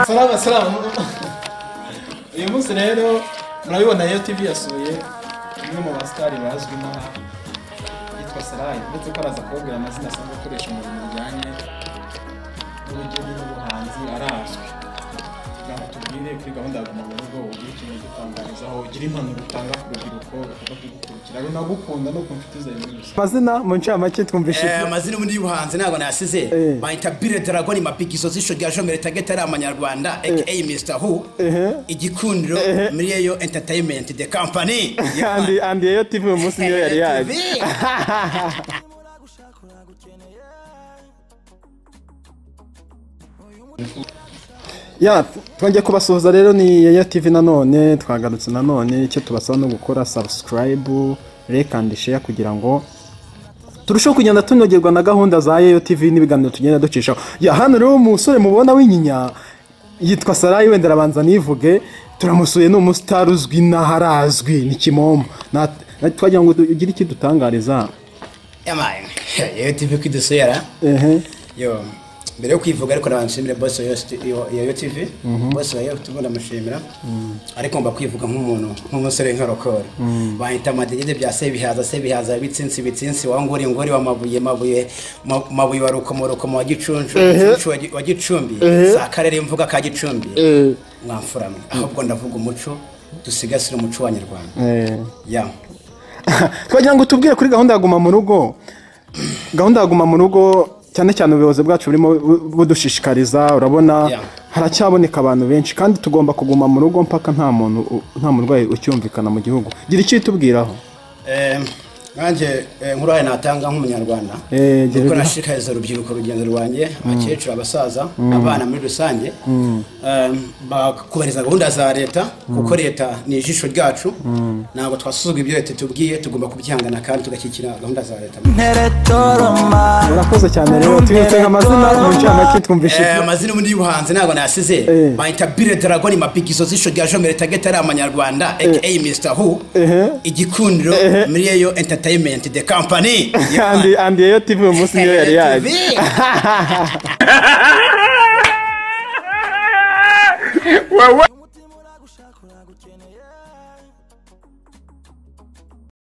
salama salama uyu munsi rero murabibona iyo tv yasuye umwe mu basitari bazwi nka yitwa sarayi ndetse ko araza kubabwira amazina asanzwe akoresha mu bintu bijyanye n'ubugeni n'ubuhanzi arazwi kugira ngo tubwire kuri gahunda ya guma mu rugo ugire ikintu gitangarizaho ugire impanuro utanga ku rubyiruko rukaba ruri runagukunda no ku nshuti zawe muri rusange amazina mu ncamake twumvise Eh, amazina ubundi y'ubuhanzi ntabwo nayasize Eh. bayita bire dragoni mapikiso z'isho rya jomere tageti ari amanyarwanda aka mr who igikundiro miriyeyo entertainment the company andi andi yeyo tv uyu munsi niyo yari yaje TV. ya twongeye kubasuhuza rero ni yeyo tv nanone twagarutse nanone icyo tubasaba no gukora subscribe like and share kugira ngo turusheho kugenda tunogerwa na gahunda za yeyo tv n'ibiganiro tugenda ducishaho ya hano rero umusore mubona w'inyinya yitwa sarayi wenda arabanza nivuge turamusuye ni umusitari uzwi n'aharazwi ni kimomo Na- na- twagira ngo ugire icyo dutangariza Yamaye. yeyo tv kwidusura ehe yo mbere yo kwivuga ariko nabanshimire bose wa Yo- yeyo tv bose wa yeyo tv ndamushimira ariko mba kwivuga nk'umuntu nk'umusore nk'arokore bahita amadegede bya sebihaza sebihaza bitsinsi bitsinsi wa ngori ngori wa mabuye mabuye ma- mabuye wa rukomo rukomo wa gicuncu Gicuncu wa Gi- wa gicumbi si akarere mvuga ka gicumbi Eh. mwamfuramye ahubwo ndavuga umuco dusigasire umuco w'abanyarwanda Eh. ya twagira ngo tubwire kuri gahunda ya guma mu rugo gahunda ya guma mu rugo cyane cyane ubuyobozi bwacu burimo bu- budushishikariza urabona Yeah. haracyaboneka abantu benshi kandi tugomba kuguma mu rugo mpaka nta muntu u- nta murwayi ucyumvikana mu gihugu gira icyo itubwiraho Eh, nanjye eh, nk'uruhare natanga nk'umunyarwanda Eh, gira kuko ibyo. nashishikariza urubyiruko urugendo rwanjye abakecuru abasaza abana muri rusange eh, bakubahiriza gahunda za leta kuko leta ni ijisho ryacu ntabwo twasuzugura ibyo leta itubwiye tugomba kubyihangana kandi tugashyigikira gahunda za leta murakoze cyane rero twibutse amazina mu ncamake twumvise Eh, amazina ubundi y'ubuhanzi ntabwo nayasize Eh. bayita bire dragoni mapikiso z'isho rya jomere tageti ari amanyarwanda aka mr who igikundiro miriyeyo entertainment the company andi andi yeyo tv uyu munsi niyo yari yaje TV. Wow, wow.